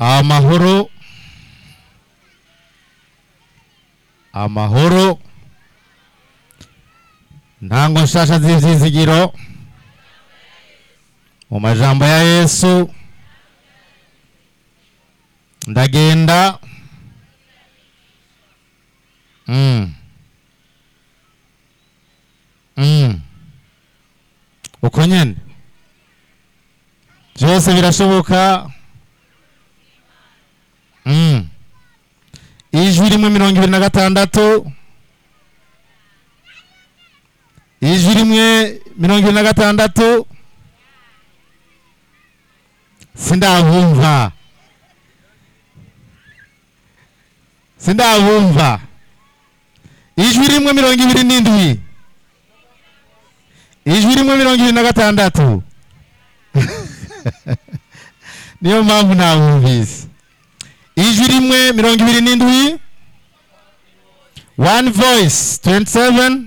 amahoro amahoro ntango nshasha z'ivyizigiro mu majambo ya yesu ndagenda mm. Mm. uko nyene byose birashoboka mm. ijwi rimwe mirongo ibiri na gatandatu ijwi rimwe mirongo ibiri na gatandatu sindabumva sindabumva ijwi rimwe mirongo ibiri n'indwi ijwi rimwe mirongo ibiri na gatandatu niyo mpamvu ntabumvise ijwi rimwe mirongo ibiri n'indwi one voice 27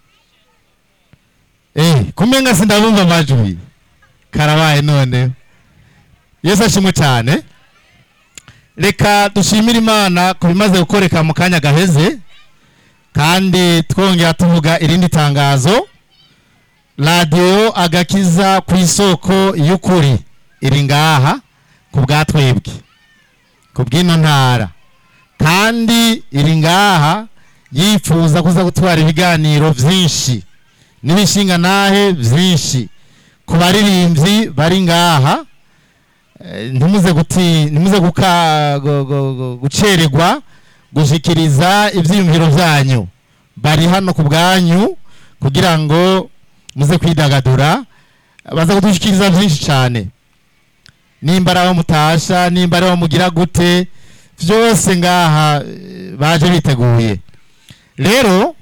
eh kumenga sindabumva amajwi karabaye none yesu ashimwe cyane reka dushimire imana ku bimaze gukoreka mu kanya gaheze kandi twongera tuvuga irindi tangazo radiyo agakiza ku isoko y'ukuri iri ngaha ku bwa twebwe ku bw'ino ntara kandi iri ngaha yifuza kuza gutwara ibiganiro byinshi n'ibishinga nahe byinshi ku baririmbyi bari ngaha eh, ntimuze guti ntimuze guka gu- gu- gu- gucererwa gushikiriza ibyiyumviro byanyu bari hano ku bwanyu kugira ngo muze kwidagadura baza kudushikiriza byinshi cyane nimba ari aho mutasha nimba ari aho mugira gute byose ngaha eh, baje biteguye rero